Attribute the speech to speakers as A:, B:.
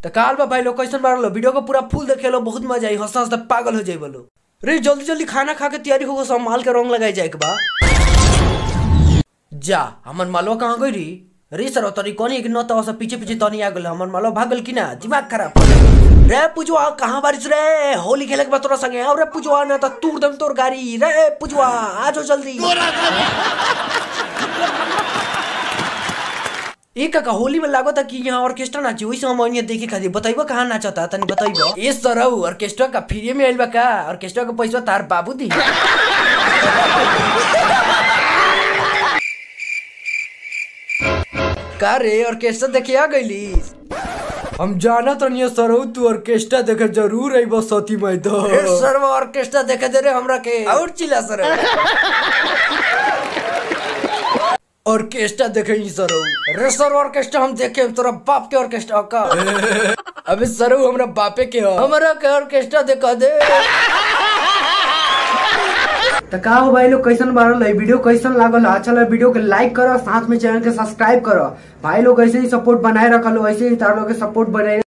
A: तो काल बा भाई लोग कैसन मारलो वीडियो को पूरा फुल देखे लो बहुत मजा आई हंसता हंसता पागल हो जाए बोलो रे जल्दी जल्दी खाना खा के तैयारी होगा सब माल के रंग लगाई जाए के बा जा हमर मालवा कहाँ गई री रे सर तनी कोनी कि न तो सब पीछे पीछे तनी आ गेल हमर मालवा भागल कि ना दिमाग खराब कर देलक। रे पुजवा कहाँ बारिश रे होली खेले के बाद तोरा संगे आओ रे पुजवा ना तो तूर दम तोर गाड़ी रे पुजवा आ जाओ जल्दी ए काका होली में लागो था कि यहाँ ऑर्केस्ट्रा नाची वही हम यहाँ देखे खातिर बताइबो कहाँ नाचता तनी बताइबो ए सरऊ ऑर्केस्ट्रा का फ्री में आइल बा का ऑर्केस्ट्रा का पैसा तार बाबू दी का रे ऑर्केस्ट्रा देखे आ गईली हम जाना तो नहीं सरऊ तू ऑर्केस्ट्रा देखे जरूर आई बस सती में तो सर वो ऑर्केस्ट्रा देखे दे रे हमरा के और चिल्ला सर ऑर्केस्ट्रा देखे ही सरो रे सर ऑर्केस्ट्रा हम देखे तोरा बाप के ऑर्केस्ट्रा का अबे सरो हमरा बापे के हो हमरा के ऑर्केस्ट्रा देखा दे तो का हो भाई लोग कैसन बारल है वीडियो कैसन लागल है अच्छा लगे वीडियो के लाइक करो साथ में चैनल के सब्सक्राइब करो भाई लोग ऐसे ही सपोर्ट बनाए रखल हो ऐसे ही तार लोग के सपोर्ट बनाए